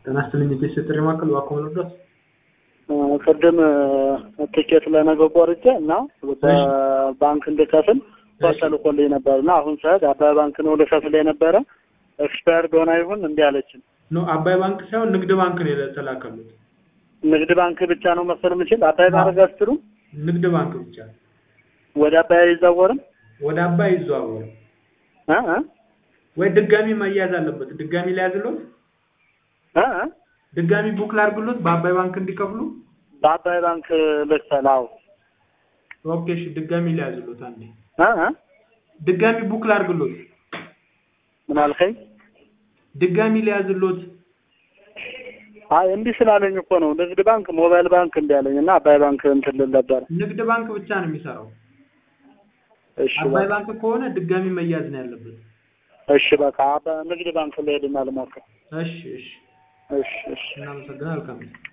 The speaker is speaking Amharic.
ጤና ይስጥልኝ የቤት ጥሪ ማዕከል እባክዎ ምን ልርዳዎት? ቅድም ትኬት ለነገ ቆርጬ እና በባንክ እንድከፍል ፖስት ተልኮልኝ ነበር እና አሁን ሰዓት አባይ ባንክ ነው ልከፍል የነበረ ኤክስፓየርድ ሆና ይሁን እንዲህ አለችኝ። ኖ አባይ ባንክ ሳይሆን ንግድ ባንክ ነው የተላከሉት። ንግድ ባንክ ብቻ ነው መሰል የምችል አባይ ማድረግ አትችሉም? ንግድ ባንክ ብቻ ወደ አባይ አይዛወርም? ወደ አባይ ይዘዋወሩ እ እ ወይ ድጋሚ መያዝ አለበት። ድጋሚ ሊያዝሎት እ እ ድጋሚ ቡክ ላድርግሎት በአባይ ባንክ እንዲከፍሉ። በአባይ ባንክ ልክፈል? አዎ። ኦኬ እሺ፣ ድጋሚ ሊያዝሎት አንዴ እ እ ድጋሚ ቡክ ላድርግሎት። ምን አልከኝ? ድጋሚ ሊያዝሎት። አይ እንዲህ ስላለኝ እኮ ነው ንግድ ባንክ ሞባይል ባንክ እንዲህ አለኝ እና አባይ ባንክ እንትን ልል ነበር። ንግድ ባንክ ብቻ ነው የሚሰራው። እሺ አባይ በቃ ባንክ ከሆነ ድጋሚ መያዝ ነው ያለበት። እሺ በቃ አባ- ንግድ ባንክ ልሄድና ልሞክር። እሺ እሺ፣ እሺ እሺ እናመሰግናለን። መልካም